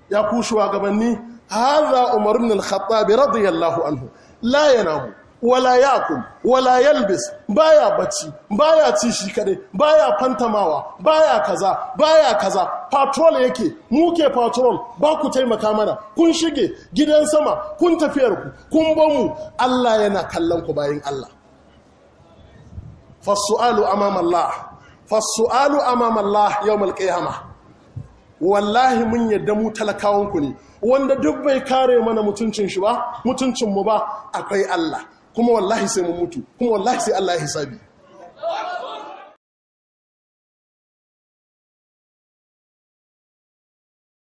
ya ku shugabanni hadha umar ibn al-khattab radiyallahu anhu la yanamu wala yakul wala yalbis baya bacci baya ci shi kadai baya fantamawa baya kaza baya kaza patrol yake muke patrol ba ku taimaka mana kun shige gidan sama kun tafiyar ku kun bamu Allah yana kallon ku bayin Allah fasu'alu amama Allah fasu'alu amama Allah yawmal qiyamah wallahi mun yadda mu talakawanku ne wanda duk bai kare mana mutuncin shi ba mutuncin mu ba akwai Allah kuma wallahi sai mun mutu kuma wallahi sai Allah ya hisabi